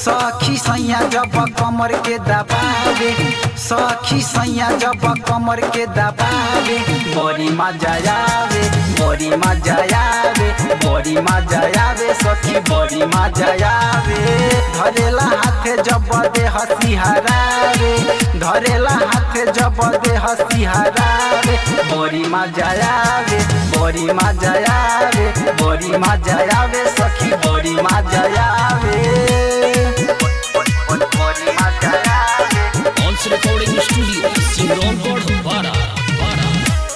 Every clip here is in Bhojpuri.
सखी सैया जब कमर के दबावे सखी सैया जब कमर के दबावे बड़ी मजा आवे बड़ी मजा आवे बड़ी मजा आवे सखी बड़ी मजा आवे धरेला हाथे जब दे हसी हरावे धरेला हाथे जब दे हसी हरावे बड़ी मजा आवे बड़ी मजा आवे बड़ी मजा आवे सखी बड़ी मजा आवे बड़ी मजा आवे Once Recording Studio, Simronpur, Bara, Bara.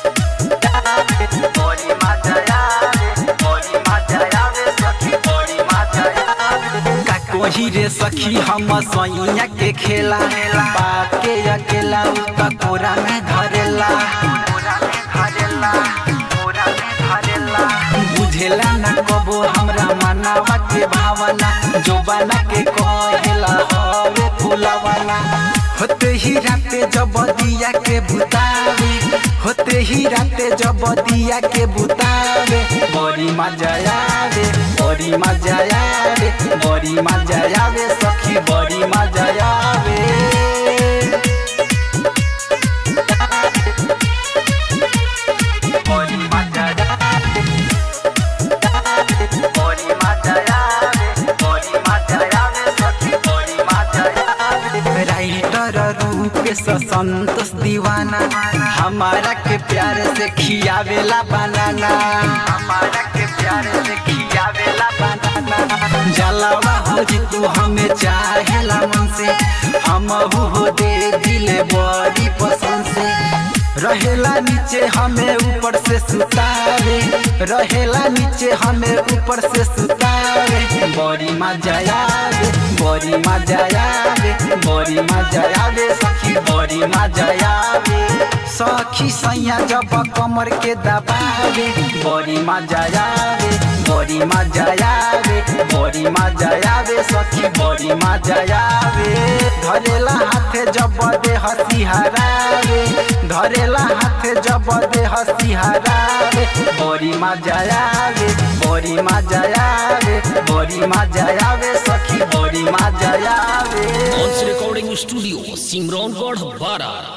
बड़ी मजा आवे बड़ी मजा आवे सखी बड़ी मजा आवे का कोही रे सखी हम सैया के खेला पाके अकेला उ त कोरा में धरेला कोरा में धरेला कोरा में धरेला बुझेला न कबो हमरा मनावा के भावना जोबाना के कहेला हवे फुलावाना होते ही राते जब दिया के बुतावे होते ही राते जब दिया के बुतावे बड़ी मजा आवे बड़ी मजा आवे बड़ी मजा आवे सखी बड़ी मजा आवे बड़ी मजा आवे बड़ी मजा आवे बड़ी मजा आवे सखी बड़ी मजा आवे राइटर रूप से संतोष दीवाना हमारा के प्यार से खियावेला बनाना हमारा के प्यार से खियावेला बनाना जलावा हो जी तू हमें चाहेला मन से हम हो दे दिले बड़ी पसंद से रहेला नीचे हमें ऊपर से सुतावे रहेला नीचे हमें ऊपर से सुतावे बड़ी मजा आवे बड़ी मजा आवे बड़ी मजा आवे सखी बड़ी मजा आवे सखी सैया जब कमर के दबावे बड़ी मजा आवे बड़ी मजा आवे बड़ी मजा आवे सखी बड़ी मजा आवे धरेला हाथे जब दे हसी हरावे धरेला हाथे जब दे हसी हरावे बड़ी मजा आवे बड़ी मजा आवे बड़ी मजा आवे सखी बड़ी मजा आवे Once Recording Studio, Simronpur, Bara.